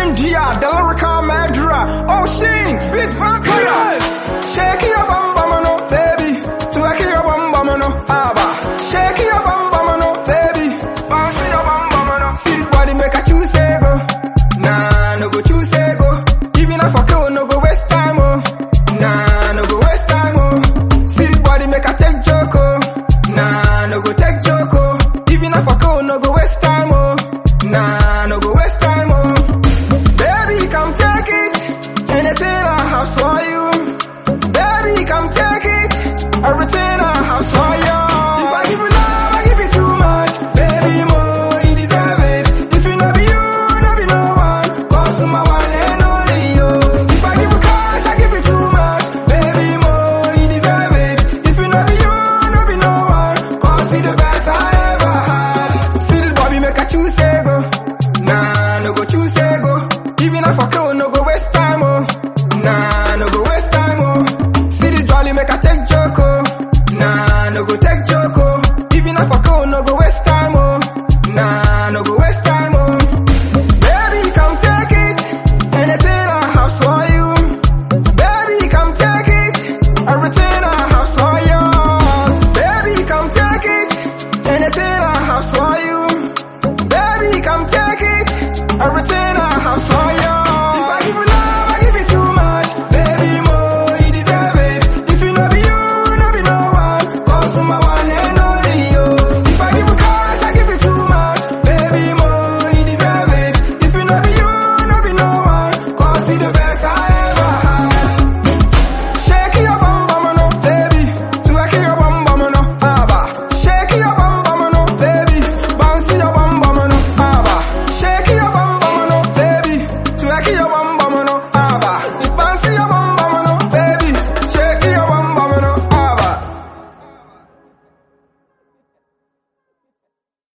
India, the lyrical murderer. Ocean, beat vampire. Shake your bum bum no, baby. Twerk your bum bum no, abba. Shake your bum bum no, baby. Bounce your bum bum no. See body make a choose go. Nah, no go choose go. Even if I kill, no go waste time oh. Nah, no go waste time oh. See body make a take joke oh. Nah, no go take joke oh. Even if I kill, no go waste